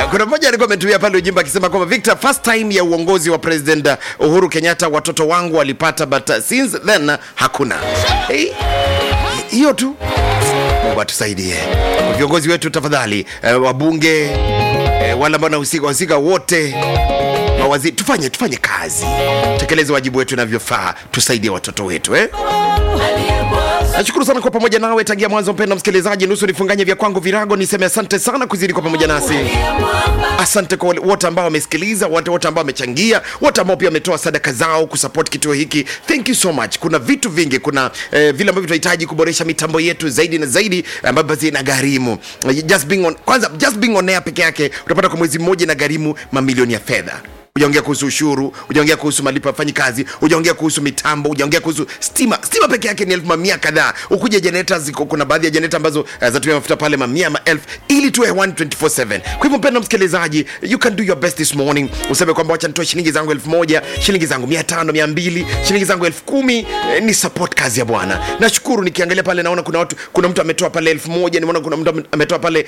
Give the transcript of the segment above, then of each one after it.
kuna mmoja alikuwa ametumia pale ujimba akisema kwamba Victor, first time ya uongozi wa President Uhuru Kenyatta watoto wangu walipata but uh, since then uh, hakuna. Hey, hiyo tu. Mungu atusaidie viongozi wetu tafadhali, eh, wabunge eh, wale ambao wanahusika wahusika wote mawaziri, tufanye tufanye kazi, tekeleze wajibu wetu inavyofaa, tusaidie watoto wetu eh? Nashukuru sana kwa pamoja nawe tangia mwanzo, mpenda msikilizaji, nusu nifunganye vya kwangu virago, niseme asante sana kuzidi kwa pamoja nasi. Asante kwa wale- wote ambao wamesikiliza, wote wote ambao wamechangia, wote ambao pia wametoa sadaka zao kusupport kituo hiki. Thank you so much. Kuna vitu vingi, kuna eh, vile ambavyo tunahitaji kuboresha mitambo yetu zaidi na zaidi, ambavyo basi inagharimu just being on, kwanza just being on air peke yake utapata kwa mwezi mmoja inagharimu mamilioni ya fedha ujaongea kuhusu ushuru ujaongea kuhusu malipo ya fanyi ujaongea kuhusu mitambo ujaongea kuhusu stima stima peke yake ni elfu mamia kadhaa ukuja geneta ziko kuna baadhi ya geneta ambazo uh, zatumia mafuta pale mamia maelfu ili tuwe 124/7 kwa hivyo mpenda msikilizaji you can do your best this morning useme kwamba wacha nitoe shilingi zangu elfu moja shilingi zangu mia tano mia mbili shilingi zangu elfu kumi eh, ni support kazi ya bwana nashukuru nikiangalia pale naona kuna watu kuna mtu ametoa pale elfu moja nimeona kuna mtu ametoa pale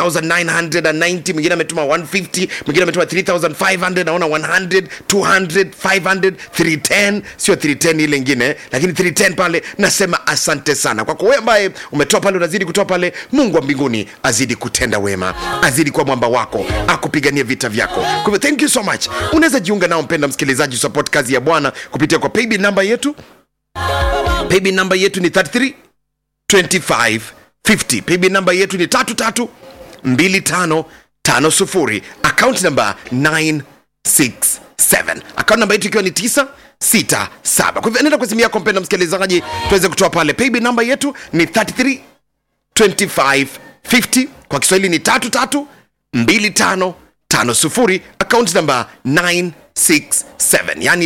3990 mwingine ametuma 150 mwingine ametuma 3500 naona 100 200 500 310 sio 310 ile ingine lakini 310 pale nasema asante sana kwako wewe ambaye umetoa pale unazidi kutoa pale mungu wa mbinguni azidi kutenda wema azidi kuwa mwamba wako akupigania vita vyako kwa hivyo thank you so much unaweza jiunga nao mpenda msikilizaji support kazi ya bwana kupitia kwa paybill namba yetu paybill namba yetu ni 33 25 50 paybill namba yetu ni 33 25 50 account namba 967 account namba yetu ikiwa ni 967 kwa hivyo nenda kwa simu yako mpenda msikilizaji tuweze kutoa pale paybill namba yetu ni 33 25 50 kwa kiswahili ni 33 25 50 account namba 967 yani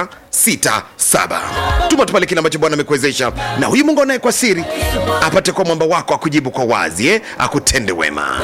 967 tuma tu pale kile ambacho bwana amekuwezesha na huyu mungu anaye kwa siri apate kwa mwamba wako akujibu kwa wazi eh? akutende wema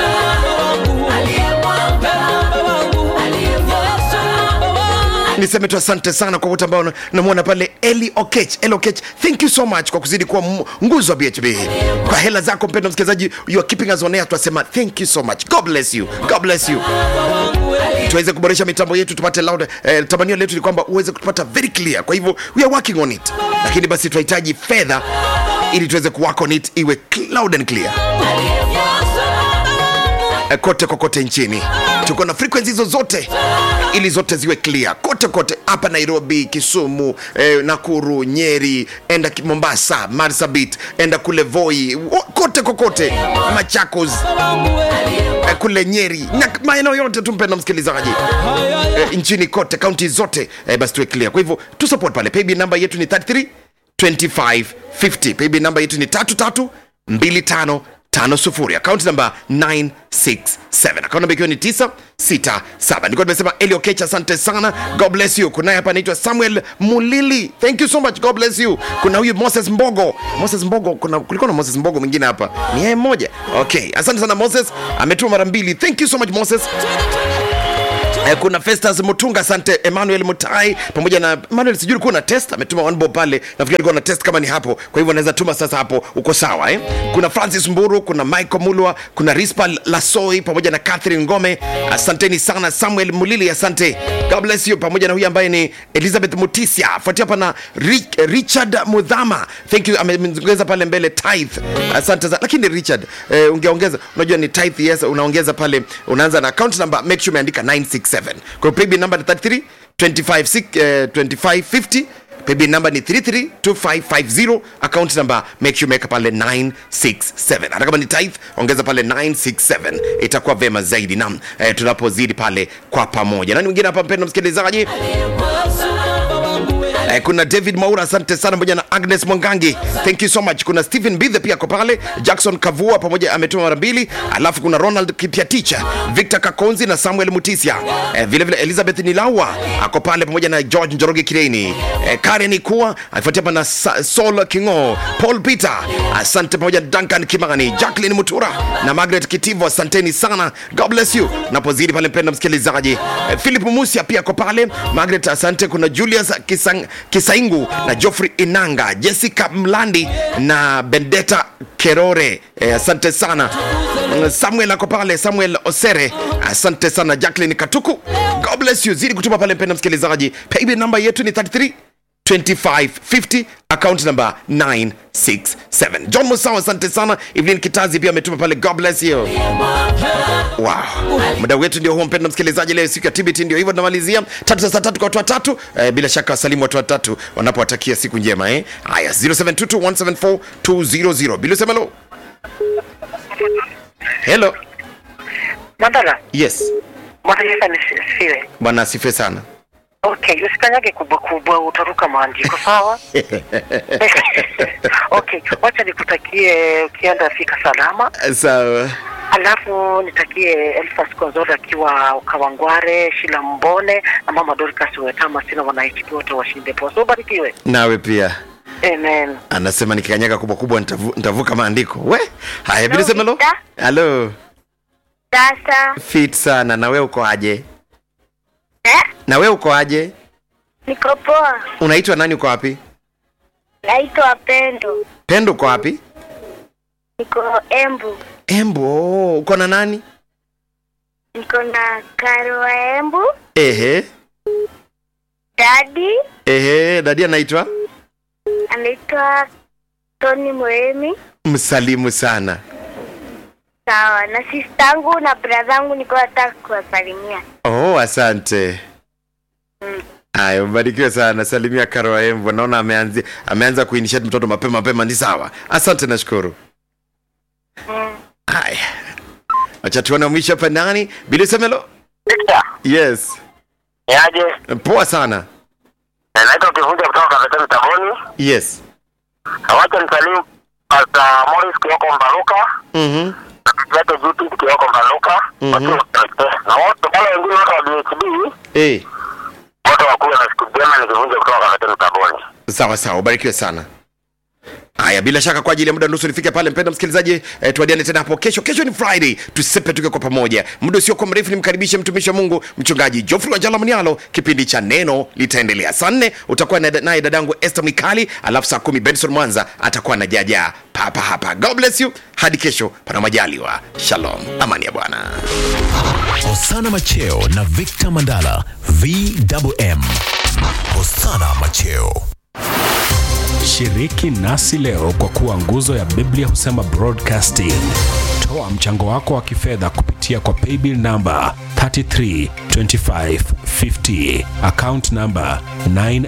niseme tu asante sana kwa wote ambao na- namwona pale eli okech eli okech thank you so much kwa kuzidi kuwa m- nguzo wa bhb kwa hela zako mpendo msikilizaji you are keeping us on air tunasema thank you so much god bless you god bless you tuweze kuboresha mitambo yetu tupate loud eh, tamanio letu ni kwamba uweze kutupata very clear kwa hivyo we are working on it lakini basi tunahitaji fedha ili tuweze kuwork on it iwe loud and clear eh, kote kokote nchini tuko na frequency hizo zote ili zote ziwe clear kote kote hapa nairobi kisumu eh, nakuru nyeri enda ki- mombasa marsabit enda kule voi wo- kote kokote machakos eh, kule nyeri na maeneo yote tumpenda msikilizaji eh, nchini kote kaunti zote eh, basi tuwe clear kwa hivyo tu support pale paybill namba yetu ni 33 25 50 paybill namba yetu ni 33 25 tano sufuri akaunti namba 967 akaunti namba ikiwa ni 967 nilikuwa nimesema eliokech asante sana god bless you kunaye hapa anaitwa samuel mulili thank you so much god bless you kuna huyu moses mbogo moses mbogo kuna kulikuwa na moses mbogo mwingine hapa ni yeye mmoja okay asante sana moses ametuma mara mbili thank you so much moses Eh, kuna Festus Mutunga, asante Emmanuel Mutai pamoja na Emmanuel, sijui ulikuwa na test, ametuma one bob pale, nafikiri alikuwa na test kama ni hapo, kwa hivyo anaweza tuma sasa hapo, uko sawa eh? Kuna Francis Mburu, kuna Michael Mulwa, kuna Rispa Lasoi pamoja na Catherine Ngome, asanteni sana. Samuel Mulili, asante, God bless you, pamoja na huyu ambaye ni Elizabeth Mutisia, fuatia hapa na Rich, Richard Mudhama, thank you, ameongeza pale mbele tithe, asante sana. Lakini Richard eh, ungeongeza, unajua ni tithe, yes, unaongeza pale, unaanza na account number, make sure umeandika 967 kwa hiyo paybill number ni 33 25 6, eh, 2550 paybill number ni 332550 account number make sure umeweka pale 967 hata kama ni tithe ongeza pale 967 itakuwa vema zaidi nam eh, tunapozidi pale kwa pamoja nani mwingine hapa mpendo msikilizaji Eh, kuna david maura asante sana pamoja na agnes mwangangi thank you so much kuna stephen bithe pia ako pale jackson kavua pamoja ametuma mara mbili alafu kuna ronald kipiaticha victor kakonzi na samuel mutisia eh, vile vile elizabeth nilawa ako pale pamoja na george njoroge kireini eh, karen kuwa akifuatia hapa na Sa- sol kingo paul peter asante pamoja na duncan kimani jacklin mutura na margaret kitivo asanteni sana god bless you napozidi pale mpenda msikilizaji eh, philip musia pia ako pale margaret asante kuna julius Kisang, kisaingu na joffrey inanga jessica mlandi na bendeta kerore eh, asante sana Mm, samuel ako pale samuel osere asante sana jacklin katuku god bless you zidi kutuma pale mpenda msikilizaji paybill namba yetu ni 33 2550 account number 967 john musawa asante sana evelyn kitazi pia ametuma pale god bless you wow muda wetu ndio huo mpenda msikilizaji leo siku ya tbt ndio hivyo tunamalizia tatu za saa tatu kwa watu watatu eh, bila shaka wasalimu watu watatu wanapowatakia siku njema eh haya 0722174200 bila semelo hello Mandala, yes Bwana Yesu asifiwe. bwana asifiwe sana Okay, usikanyage kubwa kubwa, utaruka maandiko sawa? okay, wacha nikutakie ukienda fika salama, sawa alafu nitakie Elfas Konzola akiwa Kawangware, Shila Mbone na mama Dorcas Wetama, sina wanaichiki wote washinde poa. So ubarikiwe. nawe pia Amen. anasema nikikanyaga kubwa kubwa nitavu, nitavuka maandiko we haya bila semelo Vita. halo Sasa fit sana na we uko aje eh, na we uko aje niko poa, unaitwa nani uko wapi naitwa Pendo, pendo uko wapi niko Embu, embo uko na nani niko na Karo wa Embu, ehe dadi ehe dadi anaitwa anaitwa Tony Moemi, msalimu sana sawa na sistangu na bradhangu, niko nataka kuwasalimia. oh asante Mm. haya mbarikiwe sana salimia karo embo naona ameanza, ameanza kuinitiate mtoto mapema mapema ni sawa asante nashukuru Mm. haya acha tuone mwisho hapa nani bili semelo Victor, yes niaje? poa sana Naitwa Kivunja kutoka Kavetani Taboni. yes Wacha nisalimu Pastor Morris Kioko Mbaruka. mhm Yake GP Kioko Mbaruka. Mhm. Na wote wale wengine wote wa DHB eh wote wakuwe na siku njema nikivunja kutoka Kavetani Taboni. sawa sawa ubarikiwe sana haya bila shaka kwa ajili ya muda nusu nifike pale mpenda msikilizaji eh, tuadiane tena hapo kesho kesho ni friday tusepe tuke kwa pamoja muda usiokuwa mrefu nimkaribishe mtumishi wa mungu mchungaji jofri wajala mnialo kipindi cha neno litaendelea saa nne utakuwa na- naye dadangu este mikali alafu saa kumi benson mwanza atakuwa na jaja papa hapa god bless you hadi kesho pana majaliwa shalom amani ya bwana Hosana Macheo na Victor Mandala VMM. Hosana Macheo. Shiriki nasi leo kwa kuwa nguzo ya Biblia husema broadcasting. Toa mchango wako wa kifedha kupitia kwa paybill namba 332550 account namba 9